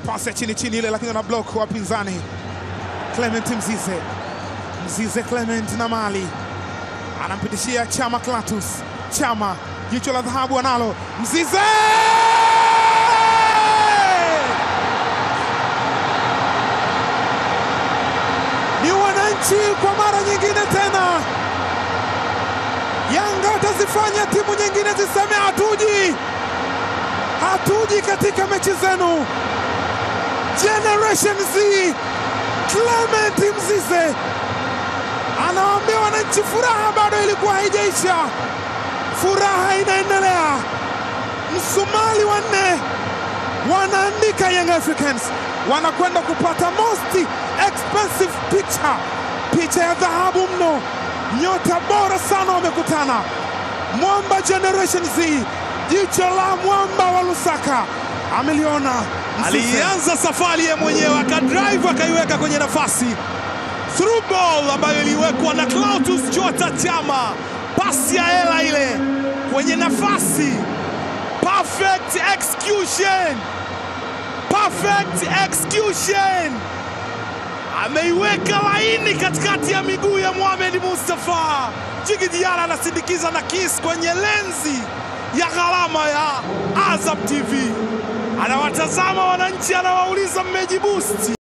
pasi ya chini chini ile, lakini ana block wapinzani. Clement Mzize, Mzize Clement na mali anampitishia Chama Clatous. Chama jicho la dhahabu analo Mzize ni wananchi kwa mara nyingine tena. Yanga watazifanya timu nyingine ziseme hatuji, hatuji katika mechi zenu. Generation Z, Clement Mzize anawaambia wananchi, furaha bado ilikuwa haijaisha, furaha inaendelea. Msumali wanne wanaandika Young Africans wanakwenda kupata most expensive picture, picha ya dhahabu mno. Nyota bora sana wamekutana, mwamba Generation Z, jicho la mwamba wa Lusaka ameliona. Mzize. Alianza safari yeye mwenyewe akadrive akaiweka kwenye nafasi, through ball ambayo iliwekwa na Clatous Chota Chama, pasi ya hela ile kwenye nafasi, perfect execution, perfect execution, ameiweka laini katikati ya miguu ya Mohamed Mustafa. Jigi Diarra anasindikiza na kiss kwenye lenzi ya gharama ya Azam TV, anawatazama wananchi, anawauliza mmejibusti